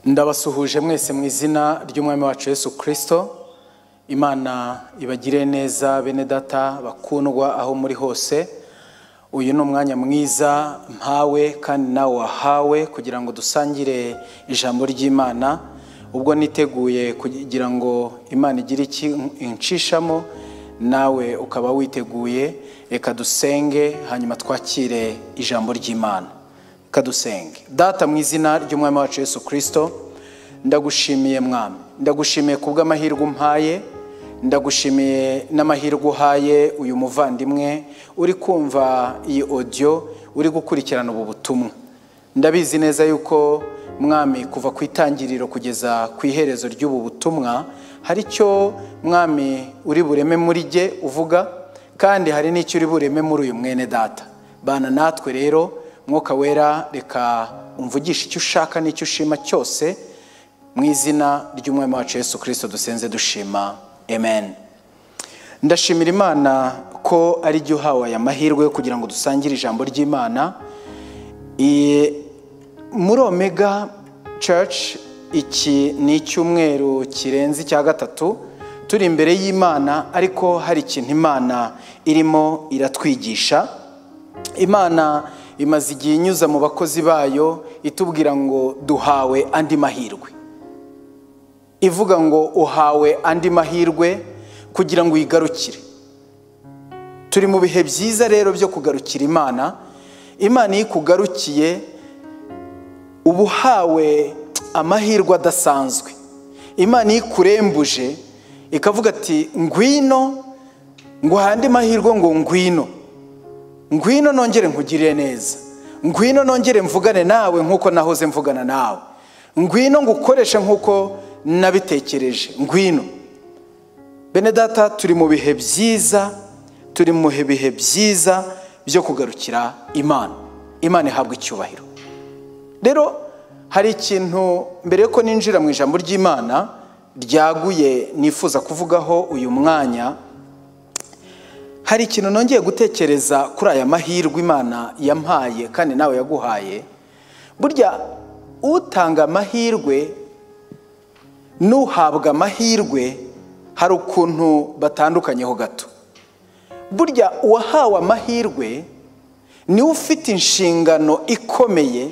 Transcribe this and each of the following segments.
ndabasuhuje mwese mu izina ry'umwami wacu yesu kirisito imana ibagire neza bene data bakundwa aho muri hose uyu ni umwanya mwiza mpawe kandi nawe wahawe kugira ngo dusangire ijambo ry'imana ubwo niteguye kugira ngo imana igire iki inshishamo nawe ukaba witeguye reka dusenge hanyuma twakire ijambo ry'imana kadusenge data mu izina ry'umwami wacu yesu kirisito ndagushimiye mwami ndagushimiye ku bw'amahirwe umpaye ndagushimiye n'amahirwe uhaye uyu muvandimwe uri kumva iyi odiyo uri gukurikirana ubu butumwa ndabizi neza yuko mwami kuva ku itangiriro kugeza ku iherezo ry'ubu butumwa hari icyo mwami uri bureme muri jye uvuga kandi hari n'icyo uri bureme muri uyu mwene data bana natwe rero mwuka wera reka umvugishe icyo ushaka n'icyo ushima cyose mu izina ry'umwami wacu Yesu kirisito dusenze dushima amen ndashimira imana ko ari jya uhawe aya mahirwe kugira ngo dusangire ijambo ry'imana muri omega church iki ni icyumweru kirenze icya gatatu turi imbere y'imana ariko hari ikintu imana irimo iratwigisha imana imaze igihe inyuza mu bakozi bayo itubwira ngo duhawe andi mahirwe ivuga ngo uhawe andi mahirwe kugira ngo uyigarukire turi mu bihe byiza rero byo kugarukira imana imana iyo ikugarukiye uba uhawe amahirwe adasanzwe imana iyo ikurembuje ikavuga ati ngwino nguhaye andi mahirwe ngo ngwino ngwino nongere nkugirire neza ngwino nongere mvugane nawe nk'uko nahoze mvugana nawe ngwino ngukoreshe nk'uko nabitekereje ngwino bene data turi mu bihe byiza turi mu bihe byiza byo kugarukira imana imana ihabwa icyubahiro rero hari ikintu mbere yuko ninjira mu ijambo ry'imana ryaguye nifuza kuvugaho uyu mwanya hari ikintu nongeye gutekereza kuri aya mahirwe imana yampaye kandi nawe yaguhaye burya utanga amahirwe n'uhabwa amahirwe hari ukuntu batandukanyeho gato burya uwahawe amahirwe niwe ufite inshingano ikomeye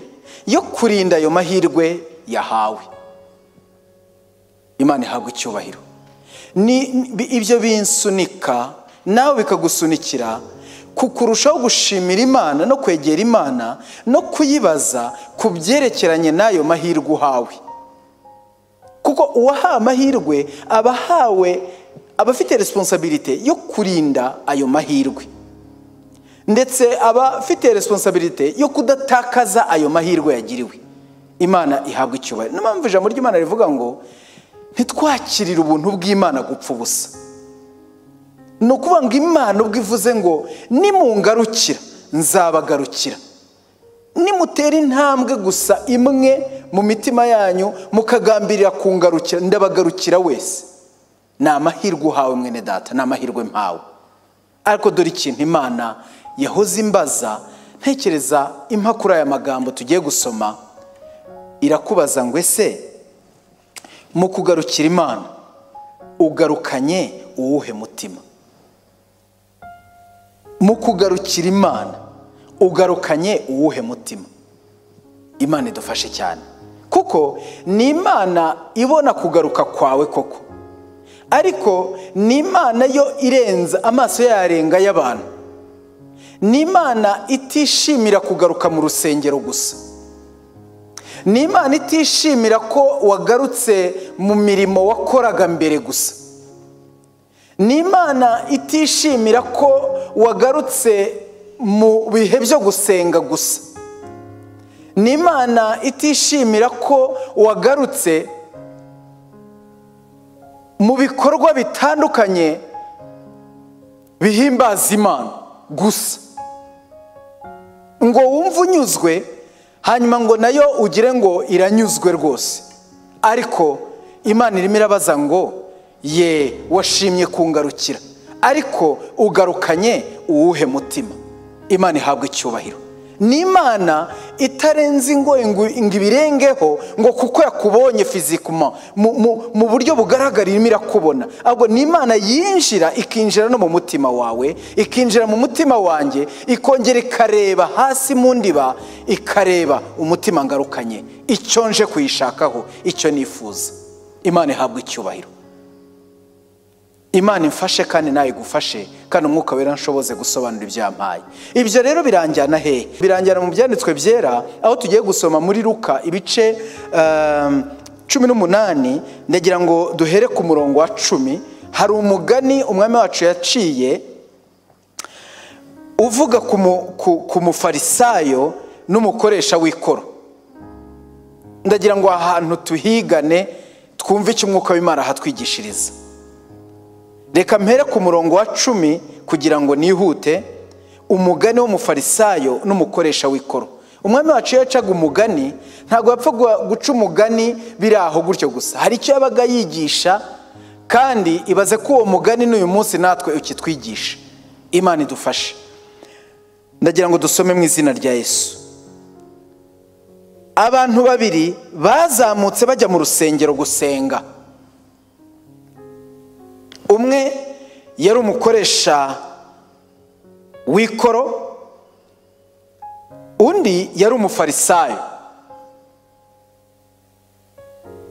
yo kurinda ayo mahirwe yahawe imana ihabwa icyubahiro ibyo binsunika nawe bikagusunikira ku kurushaho gushimira imana no kwegera imana no kuyibaza ku byerekeranye n'ayo mahirwe uhawe kuko uwahawe amahirwe aba ahawe aba afite resiponsabirite yo kurinda ayo mahirwe ndetse aba afite resiponsabirite yo kudatakaza ayo mahirwe yagiriwe imana ihabwa icyubahiro niyo mpamvu ijambo ry'imana rivuga ngo ntitwakirire ubuntu bw'imana gupfa ubusa ni ukuvuga ngo imana ubwo ivuze ngo nimungarukira nzabagarukira nimutera intambwe gusa imwe mu mitima yanyu mukagambirira kungarukira ndabagarukira wese ni amahirwe uhawe mwene data ni amahirwe mpawe ariko dore ikintu imana yahoze imbaza ntekereza impakuru aya magambo tugiye gusoma irakubaza ngo ese mu kugarukira imana ugarukanye uwuhe mutima mu kugarukira imana ugarukanye uwuhe mutima imana idufashe cyane kuko ni imana ibona kugaruka kwawe koko ariko ni imana yo irenza amaso yarenga y'abantu ni imana itishimira kugaruka mu rusengero gusa ni imana itishimira ko wagarutse mu mirimo wakoraga mbere gusa ni imana itishimira ko wagarutse mu bihe byo gusenga gusa ni imana itishimira ko wagarutse mu bikorwa bitandukanye bihimbaza imana gusa ngo wumve unyuzwe hanyuma ngo nayo ugire ngo iranyuzwe rwose ariko imana irimo irabaza ngo ye washimye kungarukira ariko ugarukanye uwuhe mutima imana ihabwa icyubahiro ni imana itarenze ingo ngo ngo ibirengeho ngo kuko yakubonye fizikuma mu- mu- mu buryo bugaragara irimo irakubona ahubwo ni imana yinjira ikinjira no mu mutima wawe ikinjira mu mutima wanjye ikongera ikareba hasi mu ndiba ikareba umutima ngarukanye icyo nje kuyishakaho icyo nifuza imana ihabwa icyubahiro imana imfashe kandi nawe igufashe kandi umwuka wera nshoboze gusobanura ibyampaye ibyo rero biranjyana hehe biranjyana mu byanditswe byera aho tugiye gusoma muri ruka ibice ehm, cumi n'umunani ndagira ngo duhere ku murongo wa cumi hari umugani umwami wacu yaciye uvuga ku mu- ku- ku mufarisayo n'umukoresha w'ikoro ndagira ngo aha hantu tuhigane twumve icyo umwuka w'imana ahatwigishiriza reka mpere ku murongo wa cumi kugira ngo nihute umugani w'umufarisayo n'umukoresha w'ikoro umwami wacu iyo yacaga umugani ntabwo yapfa guha- guca umugani biri aho gutyo gusa hari icyo yabaga yigisha kandi ibaze ko uwo mugani n'uyu munsi natwe ukitwigisha imana idufashe ndagira ngo dusome mu izina rya yesu abantu babiri bazamutse bajya mu rusengero gusenga umwe yari umukoresha w'ikoro undi yari umufarisayo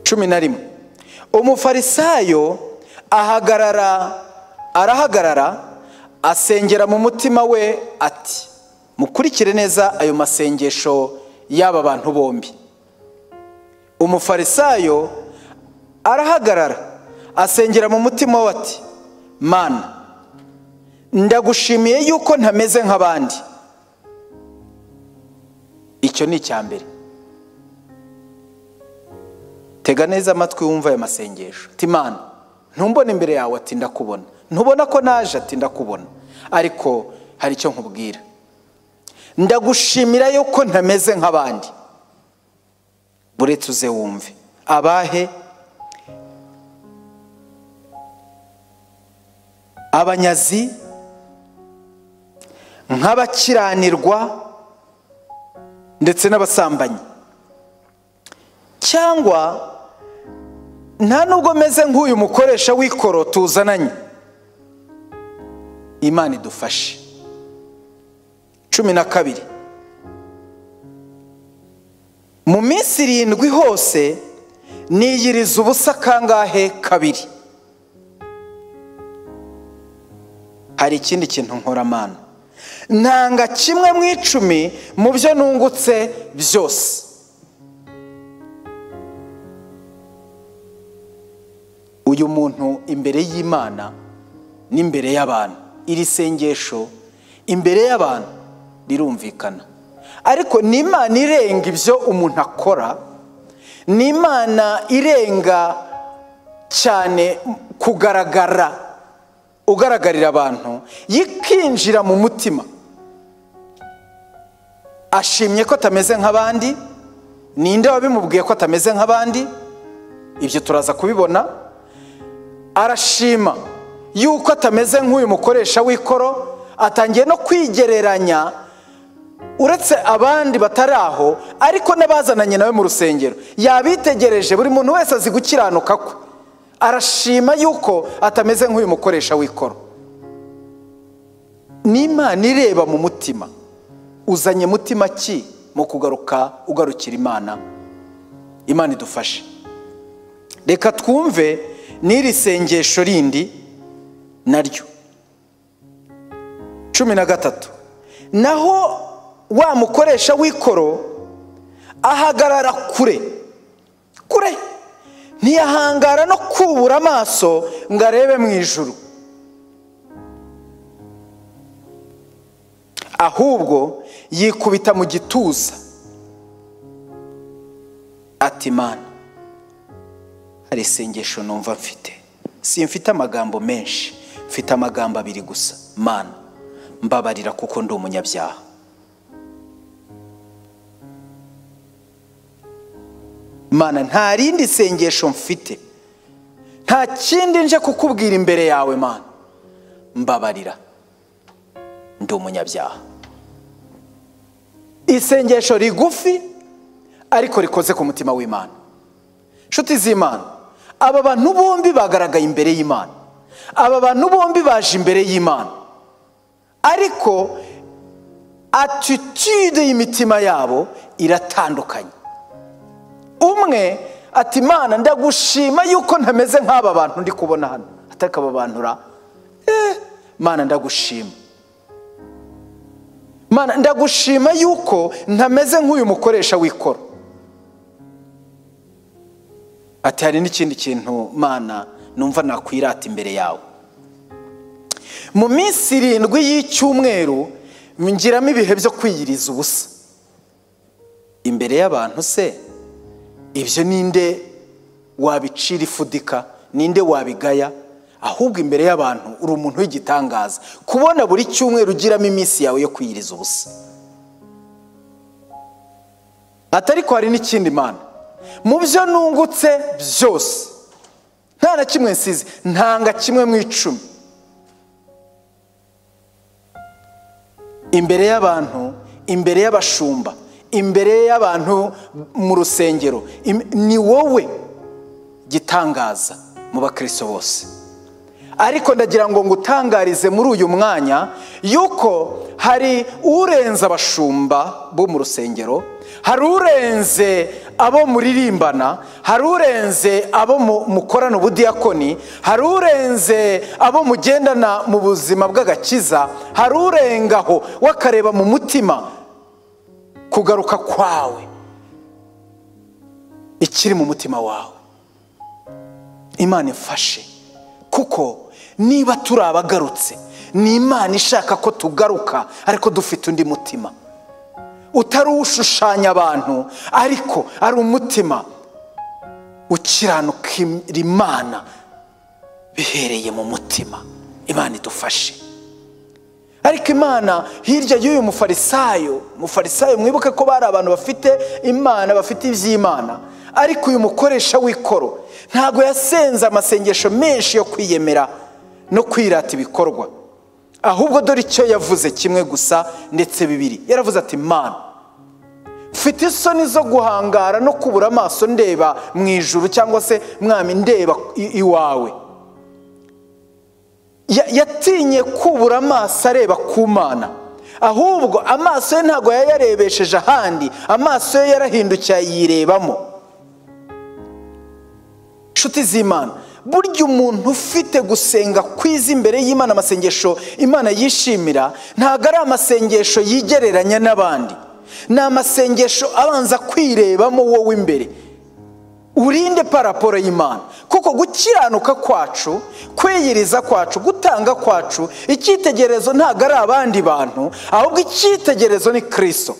cumi na rimwe umufarisayo ahagarara arahagarara asengera mu mutima we ati mukurikire neza ayo masengesho y'aba bantu bombi umufarisayo arahagarara asengera mu mutima we ati mana ndagushimiye yuko ntameze nk'abandi icyo ni icya mbere tega neza amatwi wumva aya masengesho ati mana ntumbone imbere yawe ati ndakubona ntubona ko naje ati ndakubona ariko hari icyo nkubwira ndagushimira yuko ntameze nk'abandi buretse uze wumve abahe abanyazi nk'abakiranirwa ndetse n'abasambanyi cyangwa nta nubwo meze nk'uyu mukoresha w'ikoro tuzananye imana idufashe cumi na kabiri mu minsi irindwi hose niyiriza ubusa kangahe kabiri hari ikindi kintu nkoramana ntanga kimwe mu icumi mu byo nungutse byose uyu muntu imbere y'imana n'imbere y'abantu iri sengesho imbere y'abantu rirumvikana ariko ni imana irenga ibyo umuntu akora ni imana irenga cyane kugaragara ugaragarira abantu yikinjira mu mutima ashimye ko atameze nk'abandi ninde wabimubwiye ko atameze nk'abandi ibyo turaza kubibona arashima yuko atameze nk'uyu mukoresha w'ikoro atangiye no kwigereranya uretse abandi batari aho ariko n'abazananye nawe mu rusengero yabitegereje buri muntu wese azi gukiranuka kwe arashima yuko atameze nk'uyu mukoresha w'ikoro n'imana ireba mu mutima uzanye mutima ki mu kugaruka ugarukira imana imana idufashe reka twumve n'iri sengesho rindi naryo cumi na gatatu naho wa mukoresha w'ikoro ahagarara kure kure ntiyahangara no kubura amaso ngo arebe mu ijuru ahubwo yikubita mu gituza ati mana hari isengesho numva mfite simfite amagambo menshi mfite amagambo abiri gusa mana mbabarira kuko ndi umunyabyaha mana nta rindi sengesho mfite nta kindi nje kukubwira imbere yawe mana mbabarira ndi umunyabyaha isengesho rigufi ariko rikoze ku mutima w'imana inshuti z'imana aba bantu bombi bagaragaye imbere y'imana aba bantu bombi baje imbere y'imana ariko atitude y'imitima yabo iratandukanye umwe ati imana ndagushima yuko ntameze nk'aba bantu ndi kubona hano atakababanura eee imana ndagushima Mana, ndagushima yuko ntameze nk'uyu mukoresha w'ikoro ati hari n'ikindi kintu mana numva nakwirata imbere yawe mu minsi irindwi y'icyumweru ngiramo ibihe byo kwiyiriza ubusa imbere y'abantu se ibyo ninde wabicira ifudika ninde wabigaya ahubwo imbere y'abantu uri umuntu w'igitangaza kubona buri cyumweru ugiramo iminsi yawe yo kwiyiriza ubusa ati ariko hari n'ikindi mana mu byo nungutse byose nta na kimwe nsize ntanga kimwe mu icumi imbere y'abantu imbere y'abashumba imbere y'abantu mu rusengero ni wowe gitangaza mu bakristo bose ariko ndagira ngo ngutangarize muri uyu mwanya yuko hari urenze abashumba bo mu rusengero hari urenze abo muririmbana hari urenze abo mukorana ubudiyakoni hari urenze abo mugendana mu buzima bw'agakiza hari urengaho wakareba mu mutima kugaruka kwawe ikiri mu mutima wawe imana imfashe kuko niba turi abagarutse ni imana ishaka ko tugaruka ariko dufite undi mutima utari ushushanya abantu ariko ari umutima ukiranuka imana bihereye mu mutima imana idufashe ariko imana hirya y'uyu mufarisayo mufarisayo mwibuke ko bari abantu bafite imana bafite iby'imana ariko uyu mukoresha w'ikoro ntabwo yasenze amasengesho menshi yo kwiyemera no kwirata ibikorwa ahubwo dore icyo yavuze kimwe gusa ndetse bibiri yaravuze ati imana mfite isoni zo guhangara no kubura amaso ndeba mu ijuru cyangwa se mwami ndeba iwawe yatinye kubura amaso areba ku mana ahubwo amaso ye ntabwo yayarebesheje ahandi amaso ye yarahindukiye ayirebamo inshuti z'imana burya umuntu ufite gusenga kwiza imbere y'imana amasengesho imana yishimira ntabwo ari amasengesho yigereranya n'abandi ni amasengesho abanza kwirebamo wowe imbere urinde paraporo y'imana kuko gukiranuka kwacu kwiyiriza kwacu gutanga kwacu icyitegererezo ntabwo ari abandi bantu ahubwo icyitegererezo ni kirisito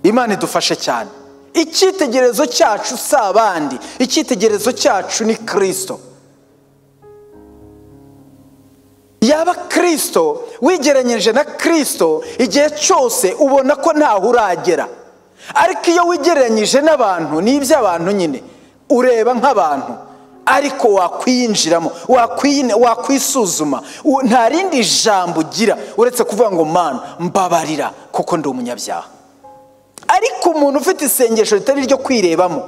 imana idufashe cyane icyitegererezo cyacu si abandi icyitegererezo cyacu ni kirisito yaba kirisito wigeranyije na kirisito igihe cyose ubona ko ntaho uragera ariko iyo wigereranyije n'abantu ni iby'abantu nyine ureba nk'abantu ariko wakwiyinjiramo wakwisuzuma nta rindi jambo ugira uretse kuvuga ngo mana mbabarira kuko ndi umunyabyaha ariko umuntu ufite isengesho ritari iryo kwirebamo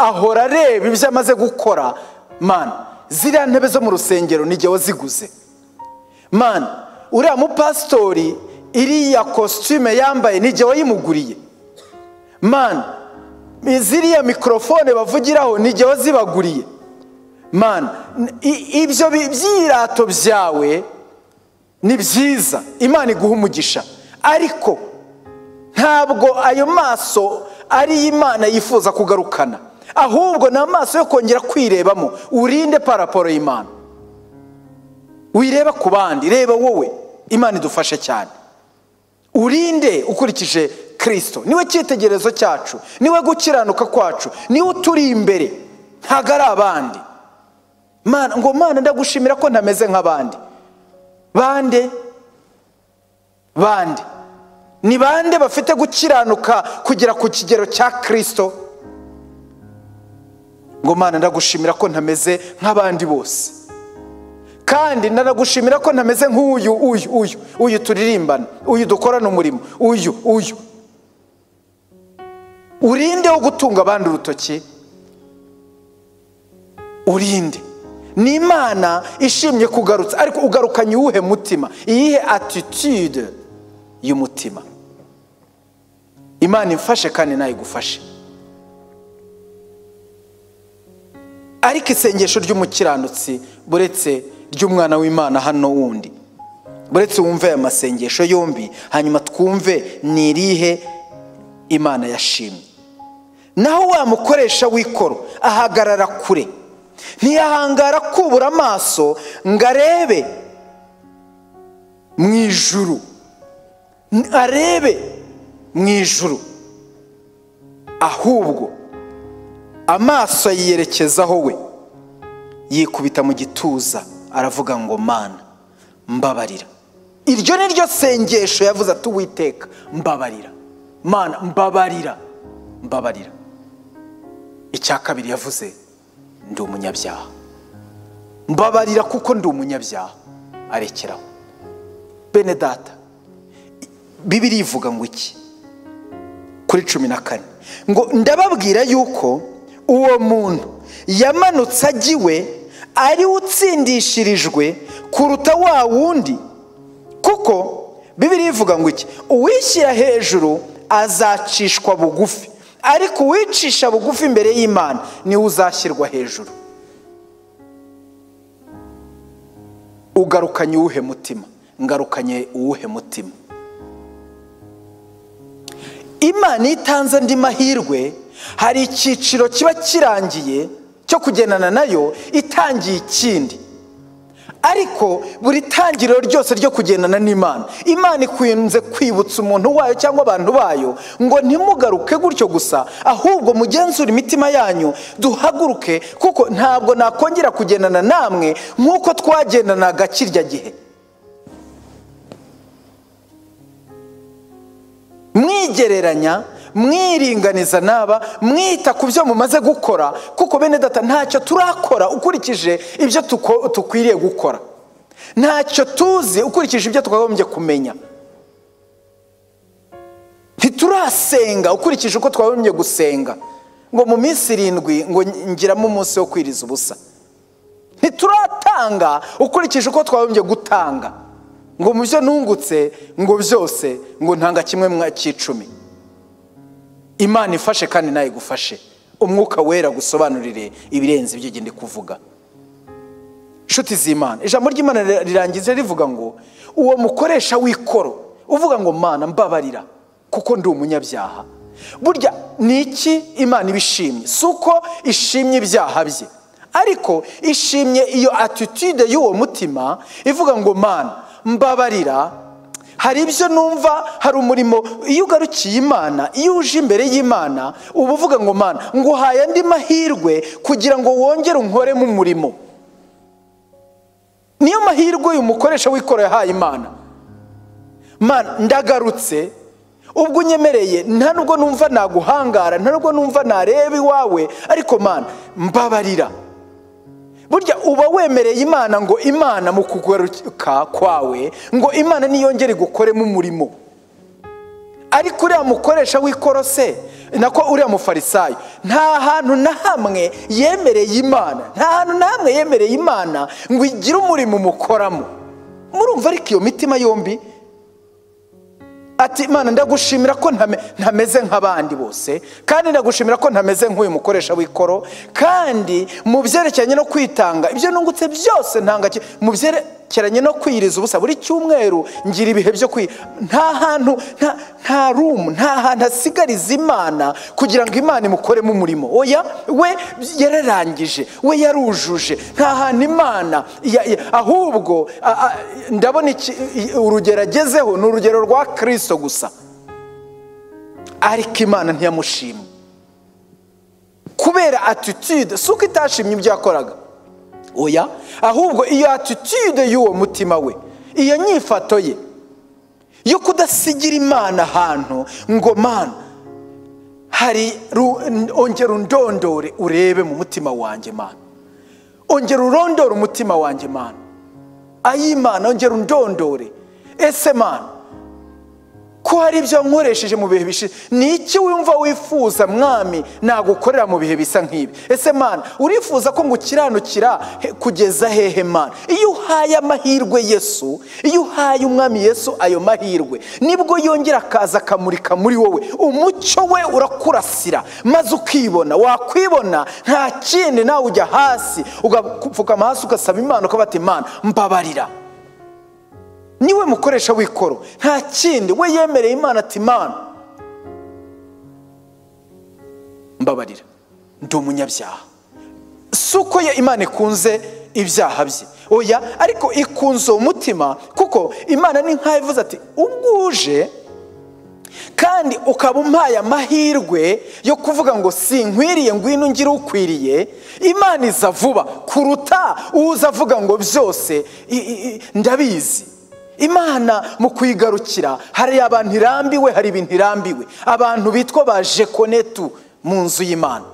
ahora areba ibyo amaze gukora mana ziriya ntebe zo mu rusengero n'igihe waziguze mana uriya mupasitori iriya kositime yambaye n'igihe wayimuguriye mani ziriya mikorofone bavugiraho n'igihe wazibaguriye mani ibyo byirato byawe ni byiza imana iguha umugisha ariko ntabwo ayo maso ariyo imana yifuza kugarukana ahubwo ni amaso yo kongera kwirebamo urinde paraporo y'imana wireba ku bandi reba wowe imana idufashe cyane urinde ukurikije kirisito niwe cyitegererezo cyacu niwe gukiranuka kwacu niwe uturi imbere ntabwo ari abandi ngo mwana ndagushimira ko ntameze nk'abandi bande bande ni bande bafite gukiranuka kugera ku kigero cya kirisito ngo mwana ndagushimira ko ntameze nk'abandi bose kandi nanagushimira ko ntameze nk'uyu uyu uyu uyu turirimbana uyu dukorana umurimo uyu uyu urinde wo gutunga abandi urutoki urinde ni imana ishimye kugarutsa ariko ugarukanye uwuhe mutima iyihe atitude y'umutima imana imfashe kandi nawe igufashe ariko isengesho ry'umukiranutsi buretse ry'umwana w'imana hano wundi buretse wumve aya masengesho yombi hanyuma twumve ni irihe imana yashimye naho wamukoresha w'ikoro ahagarara kure ntiyahangara kubura amaso ngo arebe mu ijuru arebe mu ijuru ahubwo amaso yiyerekezaho we yikubita mu gituza aravuga ngo mana mbabarira iryo ni ryo sengesho yavuze ati uwiteka mbabarira mana mbabarira mbabarira icya kabiri yavuze ndi umunyabyaha mbabarira kuko ndi umunyabyaha arekeraho bene data bibiri ivuga ngo iki kuri cumi na kane ngo ndababwira yuko uwo muntu yamanutse ajya iwe ariwe utsindishirijwe kuruta wa wundi kuko bibiri ivuga ngo iki uwishyira hejuru azacishwa bugufi ariko uwicisha bugufi imbere y'imana niwe uzashyirwa hejuru ugarukanye uwuhe mutima ngarukanye uwuhe mutima imana iyo itanze andi mahirwe hari icyiciro kiba kirangiye cyo kugendana nayo itangiye ikindi ariko buri tangiriro ryose ryo kugendana n'imana imana ikunze kwibutsa umuntu wayo cyangwa abantu bayo ngo ntimugaruke gutyo gusa ahubwo mugenzure imitima yanyu duhaguruke kuko ntabwo nakongera kugendana namwe nk'uko twagendanaga kirya gihe mwigereranya mwiringaniza n'aba mwita ku byo mumaze gukora kuko bene data ntacyo turakora ukurikije ibyo dukwiriye gukora ntacyo tuzi ukurikije ibyo twagombye kumenya ntiturasenga ukurikije uko twagombye gusenga ngo mu minsi irindwi ngo ngiramo umunsi wo kwiriza ubusa ntituratanga ukurikije uko twagombye gutanga ngo mu byo nungutse ngo byose ngo ntanga kimwe cy'icumi imana ifashe kandi nawe igufashe umwuka wera gusobanurire ibirenze ibyo ugenda kuvuga inshuti z'imana ijambo ry'imana rirangiza rivuga ngo uwo mukoresha w'ikoro uvuga ngo mana mbabarira kuko ndi umunyabyaha burya ni iki imana ibishimye si uko ishimye ibyaha bye ariko ishimye iyo atitude y'uwo mutima ivuga ngo mana mbabarira hari ibyo numva hari umurimo iyo ugarukiye imana iyo uje imbere y'imana uba uvuga ngo mana ngo uhaye andi mahirwe kugira ngo wongere unkoremo umurimo niyo mahirwe uyu mukoresha w'ikoro yahaye imana mana ndagarutse ubwo unyemereye nta nubwo numva naguhangara nta nubwo numva nareba iwawe ariko mana mbabarira burya uba wemereye imana ngo imana mu kugaruka kwawe ngo imana niyongere gukoremo umurimo ariko uriya mukoresha w'ikorose nako uriya mufarisayo nta hantu na hamwe yemereye imana nta hantu na hamwe yemereye imana ngo igire umurimo umukoramo murumva ariko iyo mitima yombi ati imana ndagushimira ko ntameze nk'abandi bose kandi ndagushimira ko ntameze nk'uyu mukoresha w'ikoro kandi mu byerekeranye no kwitanga ibyo nungutse byose ntanga mu byerekeranye no kwiyiriza ubusa buri cyumweru ngira ibihe byo kwi nta hantu nta rumu nta hantu hasigariza imana kugira ngo imana imukoremo umurimo oya we yararangije we yarujuje nta hantu imana ahubwo ndabona urugero agezeho ni urugero rwa kirisito gusa ariko imana ntiyamushimye kubera atitude si uko itashimye ibyo yakoraga oya ahubwo iyo atitude y'uwo mutima we iyo nyifato ye yo kudasigira imana ahantu ngo mana hari ongera undondore urebe mu mutima wanjye mana ongera urondore umutima wanjye mana ay'imana ongera undondore ese mana ko hari ibyo nkoresheje mu bihe bishize ni iki wumva wifuza mwami nagukorera mu bihe bisa nk'ibi ese mana urifuza ko ngukiranukira he- kugeza hehe mana iyo uhaye amahirwe yesu iyo uhaye umwami yesu ayo mahirwe nibwo yongera akaza akamurika muri wowe umucyo we urakurasira maze ukibona wakwibona nta kindi nawe ujya hasi ugapfukama hasi ugasaba imana ukabata imana mbabarira niwe mukoresha w'ikoro nta kindi we yemereye imana ati imana mbabarira ndi umunyabyaha si uko ye imana ikunze ibyaha bye oya ariko ikunze uwo mutima kuko imana ni nk'aho ivuze ati ubwo uje kandi ukaba umpaye amahirwe yo kuvuga ngo sinkwiriye ngwino ngire ukwiriye imana iza vuba kuruta uza avuga ngo byose i- i- i- ndabizi imana mu kuyigarukira hari abantu irambiwe hari ibintu irambiwe abantu bitwa ba jekonetu mu nzu y'imana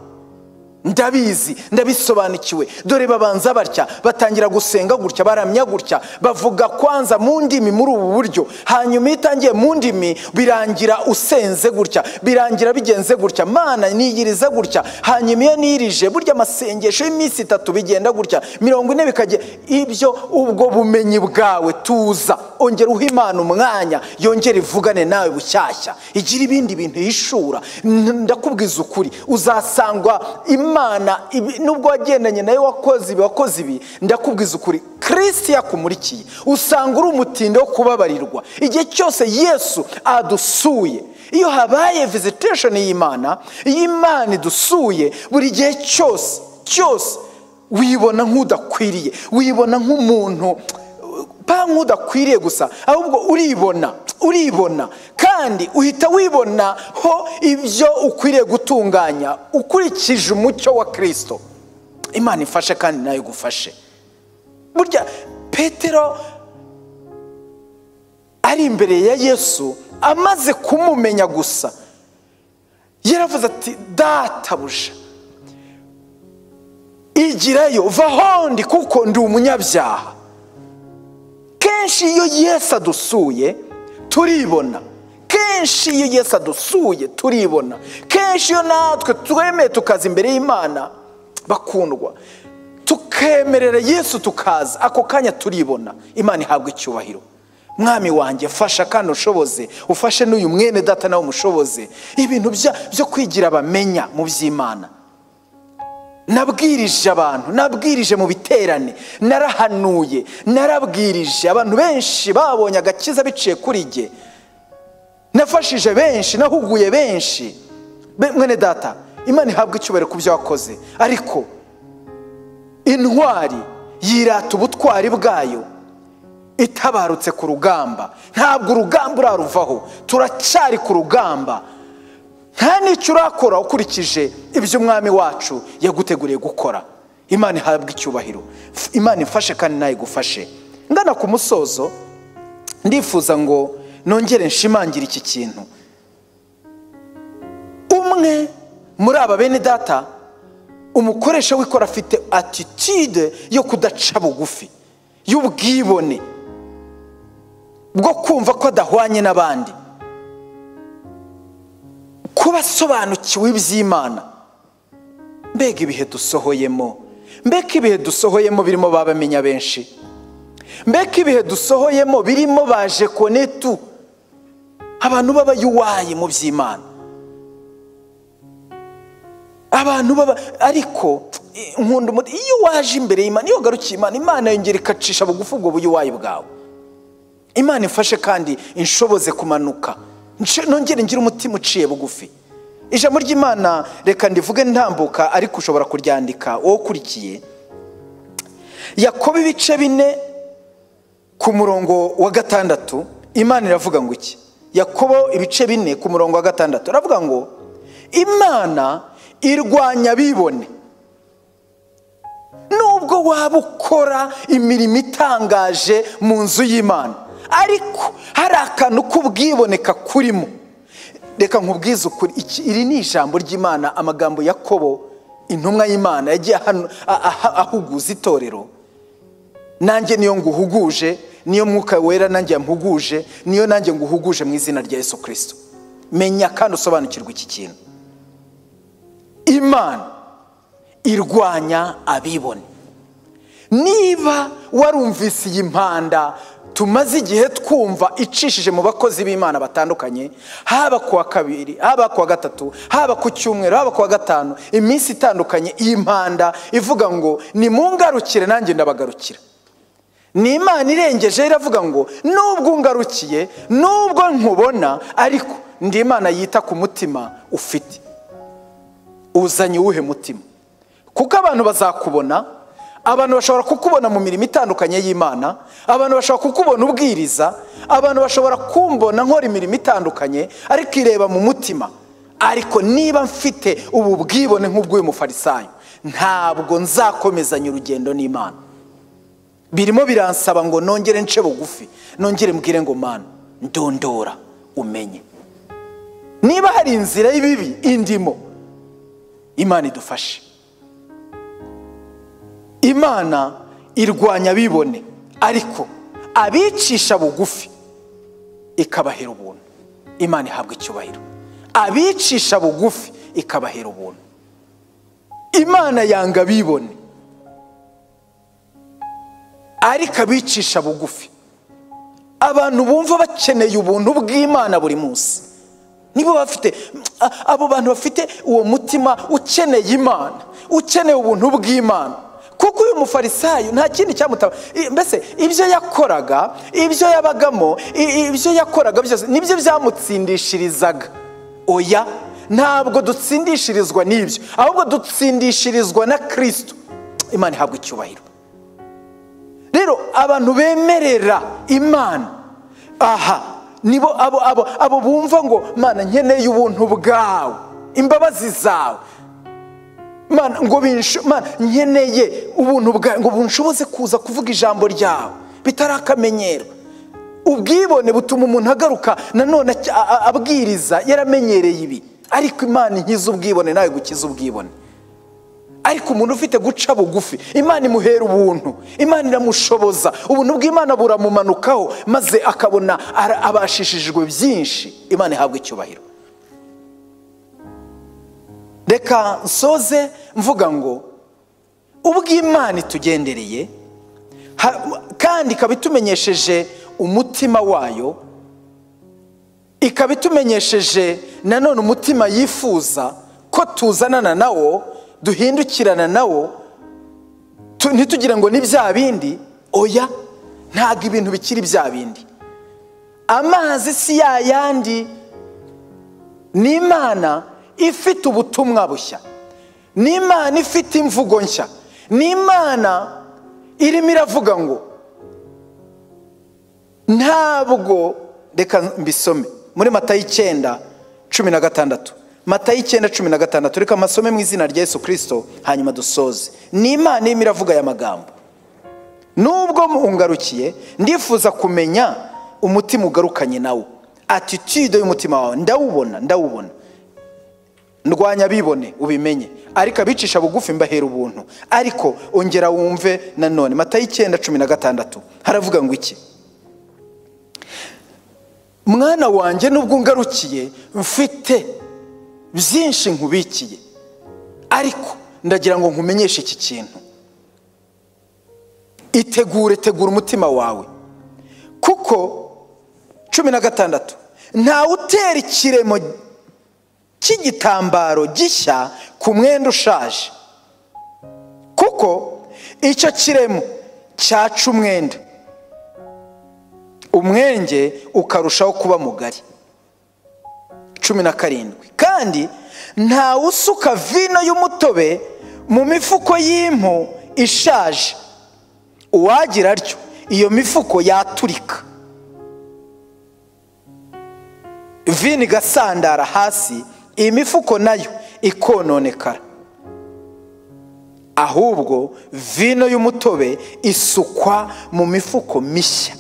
ndabizi ndabisobanukiwe dore babanza batya batangira gusenga gutya baramya gutya bavuga kwanza mu ndimi muri ubu buryo hanyuma iyo utangiye mu ndimi birangira usenze gutya birangira bigenze gutya mana niyiriza gutya hanyuma iyo nirije burya amasengesho y'iminsi itatu bigenda gutya mirongo ine bikajya ibyo ubwo bumenyi bwawe tuza ongera uha imana umwanya yongere ivugane nawe bushyashya igira ibindi bintu yishura N- ndakubwiza ukuri uzasangwa imana ibi- nubwo wagendanye nayo wakoze ibi wakoze ibi ndakubwiza ukuri kirisiti yakumulikiye usanga uri umutinde wo kubabarirwa igihe cyose yesu adusuye iyo habaye vizitesheni y'imana iyo imana idusuye buri gihe cyose cyose wibona nk'udakwiriye wibona nk'umuntu pa nk'udakwiriye gusa ahubwo uribona uribona kandi uhita wibona ho ibyo ukwiriye gutunganya ukurikije umucyo wa kirisito imana ifashe kandi nayo igufashe burya petero ari imbere ya yesu amaze kumumenya gusa yaravuze ati databuja igirayo vahondi kuko ndi umunyabyaha kenshi iyo yesu adusuye turibona kenshi iyo yesu adusuye turibona kenshi iyo natwe twemeye tukaza imbere y'imana bakundwa tukemerera yesu tukaza ako kanya turibona imana ihabwa icyubahiro mwami wanjye fasha kandi ushoboze ufashe n'uyu mwene data nawe umushoboze ibintu bya- byo kwigira bamenya mu by'imana nabwirije abantu nabwirije mu biterane narahanuye narabwirije abantu benshi babonye agakiza biciye kuri jye nafashije benshi nahuguye benshi Be- mwene data imana ihabwa icyubahiro ku byo wakoze ariko intwari yirata ubutwari bwayo itabarutse ku rugamba ntabwo urugamba uraruvaho turacyari ku rugamba nta n'icyo urakora ukurikije ibyo umwami wacu yaguteguriye gukora imana ihabwa icyubahiro F- imana ifashe kandi nayo igufashe ngana ku musozo ndifuza ngo nongere nshimangire iki kintu umwe muri aba bene data umukoresha w'ikora afite atitude yo kudaca bugufi y'ubwibone bwo kumva ko adahwanye n'abandi kuba asobanukiwe iby'imana mbega ibihe dusohoyemo mbega ibihe dusohoyemo birimo ba bamenya benshi mbega ibihe dusohoyemo birimo baje konetu abantu b'abayuwaye mu by'imana abantu baba ariko eh, nkunda umuti iyo waje imbere y'imana iyo ugarukiye imana imana yongera ikacisha bugufi ubwo buyuwayi bwawe imana ifashe kandi inshoboze kumanuka Nce- nongere ngire umutima uciye bugufi ijambo ry'imana reka ndivuge ntambuka ariko ushobora kuryandika wowe ukurikiye yakoba ibice bine ku murongo wa gatandatu imana iravuga ngo iki yakobo ibice bine ku murongo wa gatandatu iravuga ngo imana irwanya abibone nubwo waba ukora imirimo itangaje mu nzu y'imana ariko hari akantu k'ubwiboneka kurimo reka nkubwize ukuri iki- iri ni ijambo ry'imana amagambo ya kobo intumwa y'imana yagiye ahanu- a- aha- ahuguza itorero nanjye niyo nguhuguje niyo mwuka wera nanjye yamuhuguje niyo nanjye nguhuguje mu izina rya yesu kirisito menya kandi usobanukirwe iki kintu imana irwanya abibone niba warumvise iyi mpanda tumaze igihe twumva icishije mu bakozi b'imana batandukanye haba ku wa kabiri haba ku wa gatatu haba ku cyumweru haba ku wa gatanu iminsi itandukanye iyi mpanda ivuga ngo nimungarukire nanjye ndabagarukira ni imana irengeje iravuga ngo nubwo ungarukiye nubwo nkubona ariko ndi imana yita ku mutima ufite uzanye uwuhe mutima kuko abantu bazakubona abantu bashobora kukubona mu mirimo itandukanye y'imana abantu bashobora kukubona ubwiriza abantu bashobora kumbona nkora imirimo itandukanye ariko ireba mu mutima ariko niba mfite ubu bwibone nk'ubw'uyu mufarisayo ntabwo nzakomezanya urugendo n'imana birimo biransaba ngo nongere nce bugufi nongere mbwire ngo mana ndondora umenye niba hari inzira y'ibibi indimo imana idufashe imana irwanya abibone ariko abicisha bugufi ikabahera ubuntu imana ihabwa icyubahiro abicisha bugufi ikabahera ubuntu imana yanga abibone ariko abicisha bugufi abantu bumva bakeneye ubuntu bw'imana buri munsi nibo bafite abo bantu bafite uwo mutima ukeneye imana ukeneye ubuntu bw'imana kuko uyu mufarisayo nta kindi cyamutaba mbese ibyo yakoraga ibyo yabagamo ibyo yakoraga byose nibyo byamutsindishirizaga oya ntabwo dutsindishirizwa n'ibyo ahubwo dutsindishirizwa na kirisito imana ihabwa icyubahiro rero abantu bemerera imana aha nibo abo abo abo bumva ngo mana nkeneye ubuntu bwawe imbabazi zawe mana ngo mana nkeneye ubuntu bwawe ngo bunshoboze kuza kuvuga ijambo ryawe bitari akamenyero ubwibone butuma umuntu agaruka nanone abwiriza yaramenyereye ibi ariko imana inkiza ubwibone nawe gukiza ubwibone ariko umuntu ufite guca bugufi imana imuhera ubuntu imana iramushoboza ubuntu bw'imana buramumanukaho maze akabona abashishijwe byinshi imana ihabwa icyubahiro reka nsoze mvuga ngo ubw'imana itugendereye kandi ikaba itumenyesheje umutima wayo ikaba itumenyesheje nanone umutima yifuza ko tuzanana nawo duhindukirana nawo ntitugire ngo ni bya bindi oya ntabwo ibintu bikiri bya bindi amazi si yayandi ni imana ifite ubutumwa bushya ni imana ifite imvugo nshya ni imana irimo iravuga ngo ntabwo reka mbisome muri mata y'icyenda cumi na gatandatu mata y'icyenda cumi na gatandatu reka amasome mu izina rya yesu kirisito hanyuma dusoze ni imana irimo iravuga aya magambo nubwo mungarukiye ndifuza kumenya umutima ugarukanye nawo atitude y'umutima wawe ndawubona ndawubona ndwanya bibone ubimenye ariko abicisha bugufi mbahera ubuntu ariko ongera wumve nanone mata y'icyenda cumi na gatandatu haravuga ngo iki mwana wanjye nubwo ungarukiye mfite byinshi nkubikiye ariko ndagira ngo nkumenyeshe iki kintu itegure tegura umutima wawe kuko cumi na gatandatu ntawe utera ikiremo cy'igitambaro gishya ku mwenda ushaje kuko icyo kiremo cyaca umwenda umwenge ukarushaho kuba mugari cumi na karindwi kandi ntawe usuka vino y'umutobe mu mifuko y'impu ishaje uwagira atyo iyo mifuko yaturika vino igasandara hasi iyi mifuko nayo ikononekara ahubwo vino y'umutobe isukwa mu mifuko mishya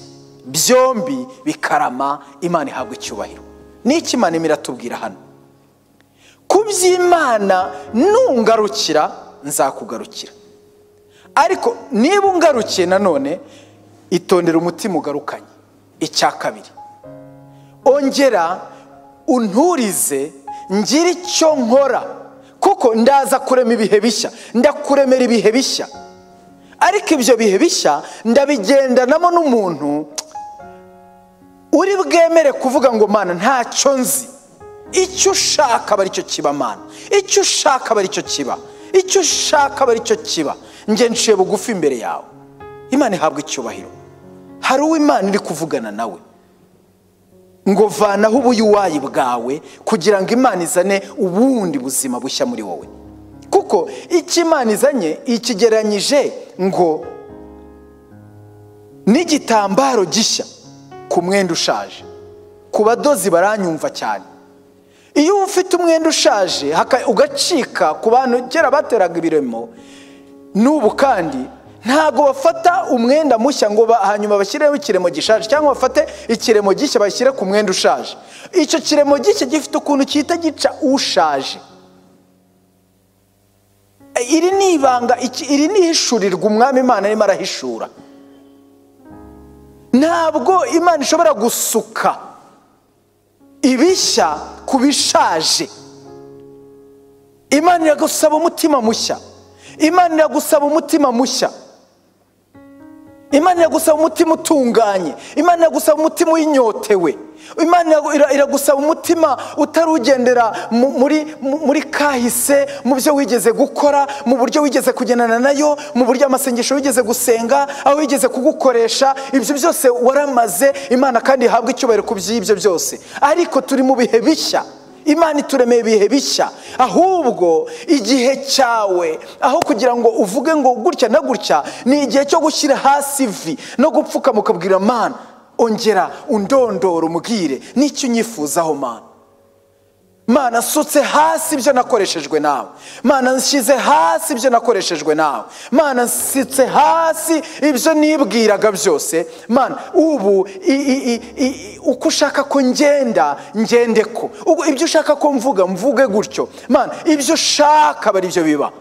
byombi bikarama imana ihabwa icyubahiro n'iki imana imana iratubwira hano ku by'imana nungarukira nzakugarukira ariko niba ungarukiye nanone itondera umutima ugarukanye icya kabiri ongera unturize ngire icyo nkora kuko ndaza kurema ibihe bishya ndakuremera ibihe bishya ariko ibyo bihe bishya ndabigendanamo n'umuntu uri bwemere kuvuga ngo mana ntacyo nzi icyo ushaka aba aricyo kiba mana icyo ushaka aba aricyo kiba icyo ushaka aba aricyo kiba njye nshiye bugufi imbere yawe imana ihabwa icyubahiro hari uwo imana iri kuvugana nawe ngo vanaho ubuyuwayi bwawe kugira ngo imana izane ubundi buzima bushya muri wowe kuko icyo imana izanye ikigeranyije ngo n'igitambaro gishya ku mwenda ushaje ku badozi baranyumva cyane iyo uba ufite umwenda ushaje ugacika ku bantu kera bateraga ibiremo n'ubu kandi ntabwo bafata umwenda mushya ngo hanyuma bashyireho ikiremo gishaje cyangwa bafate ikiremo gishya bashyire ku mwenda ushaje icyo kiremo gishya gifite ukuntu gihita gica ushaje iri ni ibanga iri ni ihishurirwa umwami imana arimo arahishura ntabwo imana ishobora gusuka ibishya ku bishaje imana iragusaba umutima mushya imana iragusaba umutima mushya imana iragusaba umutima utunganye imana iragusaba umutima winyotewe imana iragusaba umutima utarugendera muri kahise mu byo wigeze gukora mu buryo wigeze kugendana nayo mu buryo amasengesho wigeze gusenga aho wigeze kugukoresha ibyo byose waramaze imana kandi ihabwa icyubahiro ku by'ibyo byose ariko turi mu bihe bishya imana ituremeye ibihe bishya ahubwo igihe cyawe aho kugira ngo uvuge ngo gutya na gutya ni igihe cyo gushyira hasi ivi no gupfukama ukabwira mana ongera undondora umubwire n'icyo unyifuzaho mana mana asutse hasi ibyo nakoreshejwe nawe mana nshyize hasi ibyo nakoreshejwe nawe mana nsitse hasi ibyo nibwiraga byose mana ubu uko ushaka ko ngenda ngende ko ibyo ushaka ko mvuga mvuge gutyo mana ibyo ushaka aba aribyo biba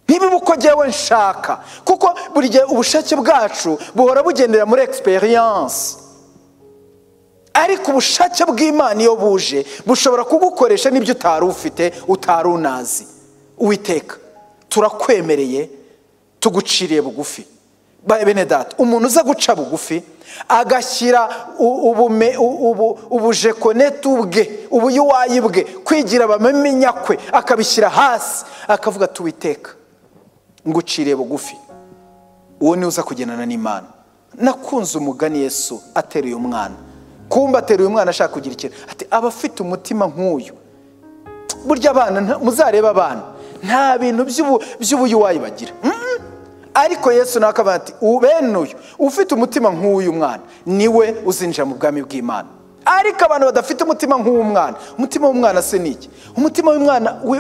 ntibibe uko ngewe nshaka kuko buri gihe ubushake bwacu buhora bugendera muri egisperiyanse ariko ubushake bw'imana iyo buje bushobora kugukoresha n'ibyo utari ufite utari unazi uwiteka turakwemereye tuguciriye bugufi bene data umuntu uza guca bugufi agashyira ubujekonetu bwe ubuyuwayi bwe kwigira bamenya kwe akabishyira hasi akavuga tuwiteka nguciriye bugufi uwo niwe uza kugendana n'imana nakunze umugani yesu ateruye umwana kumba ateruye umwana ashaka kugira ikintu ati aba afite umutima nk'uyu burya abana muzarebe abana nta bintu by'ubuyuwayi bagira ariko yesu nawe akavuga ati bene uyu ufite umutima nk'uyu mwana niwe uzinjira mu bwami bw'imana ariko abantu badafite umutima nk'uwo mwana umutima w'umwana se ni iki umutima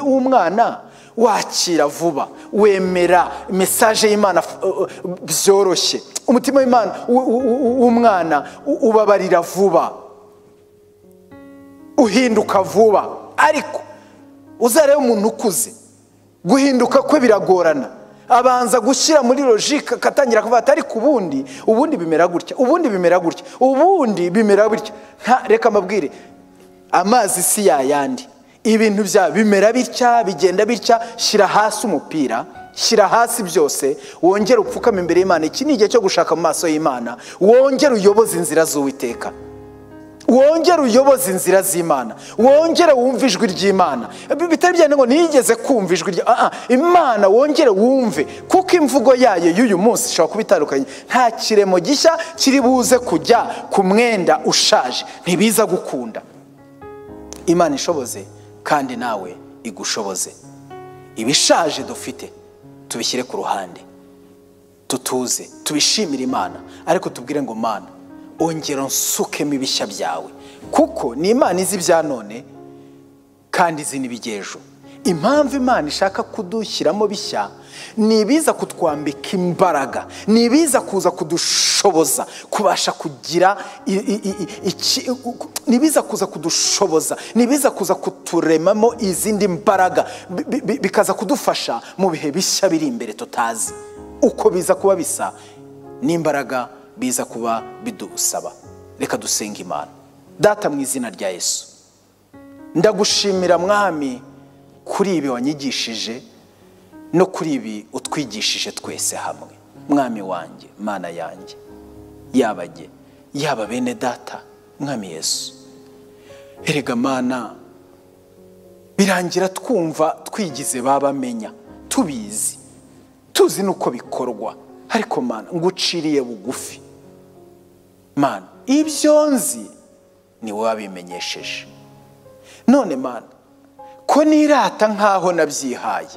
w'umwana wakira vuba wemera mesaje y'imana byoroshye umutima w'imana w'umwana ubabarira vuba uhinduka vuba ariko uzarebe umuntu ukuze guhinduka kwe biragorana abanza gushyira muri logike akatangira kuvuga ati ariko ubundi ubundi bimera gutya ubundi bimera gutya ubundi bimera bitya reka amabwire amazi si yayandi ibintu bya bimera bitya bigenda bitya shyira hasi umupira shyira hasi byose wongere upfukame imbere y'imana iki ni igihe cyo gushaka mu maso y'imana wongere uyoboze inzira z'uwiteka wongere uyoboze inzira z'imana wongere wumve ijwi ry'imana bitari byane ngo nigeze kumva ijwi rya imana wongere wumve kuko imvugo yayo y'uyu munsi ishobora kuba itandukanye nta kiremo gishya kiri buze kujya ku mwenda ushaje ntibiza gukunda imana ishoboze kandi nawe igushoboze ibishaje dufite tubishyire ku ruhande tutuze tubishimire imana ariko tubwire ngo mana ongera nsukemo ibishya byawe kuko ni imana izi ibya none kandi izi n'iby'ejo impamvu imana ishaka kudushyiramo bishya ni ibiza kutwambika imbaraga ni ibiza kuza kudushoboza kubasha kugira i- i- i- iki- ni ibiza kuza kudushoboza ni ibiza kuza kuturemamo izindi mbaraga bi- bi- bi- bikaza kudufasha mu bihe bishya biri imbere tutazi uko biza kuba bisa n'imbaraga biza kuba bidusaba reka dusenga imana data mu izina rya yesu ndagushimira mwami kuri ibi wanyigishije no kuri ibi utwigishije twese hamwe mwami wanjye mana yanjye yaba jye yaba bene data mwami yesu erega mana birangira twumva twigize babamenya tubizi tuzi n'uko bikorwa ariko mana nguciriye bugufi mana ibyo nzi ni wowe wabimenyesheje none mana ko nirata nk'aho nabyihaye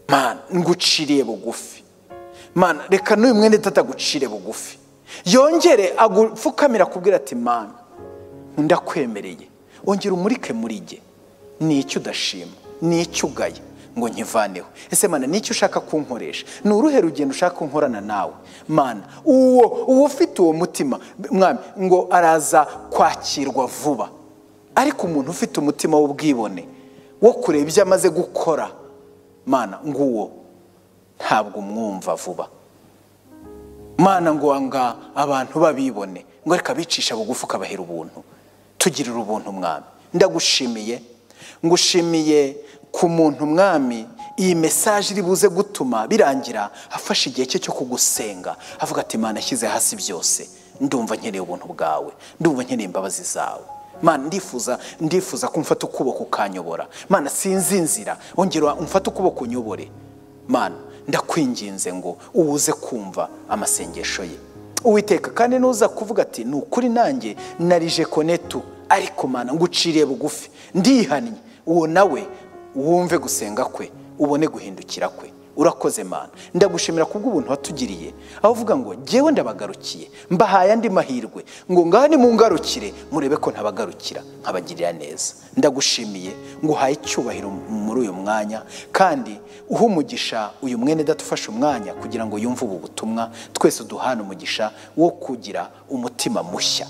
mana nguciriye bugufi mana reka n'uyu mwene data agucire bugufi yongere agupfukamira akubwira ati mana ndakwemereye ongera umurike muri jye ni icyo udashima ni icyo ugaya ngo nkivaneho ese mana ni icyo ushaka kunkoresha ni uruhe rugendo ushaka kunkorana nawe mana uwo uwo ufite uwo mutima mwami ngo araza kwakirwa vuba ariko umuntu ufite umutima w'ubwibone wo kureba ibyo amaze gukora mana nguwo ntabwo umwumva vuba mana ngo wanga abantu babibone ngo reka bicisha bugufi ukabahera ubuntu tugirira ubuntu mwami ndagushimiye ngushimiye ku muntu mwami iyi mesaje iri buze gutuma birangira afashe igihe cye cyo kugusenga avuga ati mana ashyize hasi byose ndumva nkeneye ubuntu bwawe ndumva nkeneye imbabazi zawe mana ndifuza ndifuza ko umfata ukuboko ukanyobora mana sinzi inzira ongera umfata ukuboko unyobore mana ndakwinginze ngo uze kumva amasengesho ye uwiteka kandi nuza kuvuga ati ni ukuri nanjye narije konetu ariko mana nguciriye bugufi ndihannye uwo nawe wumve gusenga kwe ubone guhindukira kwe urakoze mana ndagushimira kubw'ubuntu watugiriye aho uvuga ngo jyewe ndabagarukiye mbahaye andi mahirwe ngo ngaha nimungarukire murebe ko ntabagarukira nkabagirira neza ndagushimiye ngo uhaye icyubahiro muri uyu mwanya kandi uhe umugisha uyu mwene data ufashe umwanya kugira ngo yumve ubu butumwa twese duhane umugisha wo kugira umutima mushya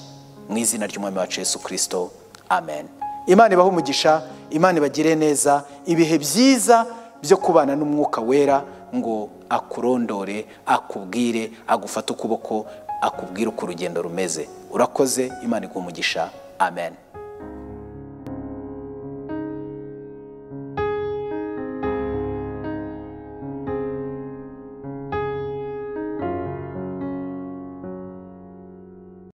mu izina ry'umwami wacu yesu kirisito amen imana ibahe umugisha imana ibagire neza ibihe byiza byo kubana n'umwuka wera ngo akurondore akubwire agufate ukuboko akubwire uko urugendo rumeze urakoze imana iguha umugisha amen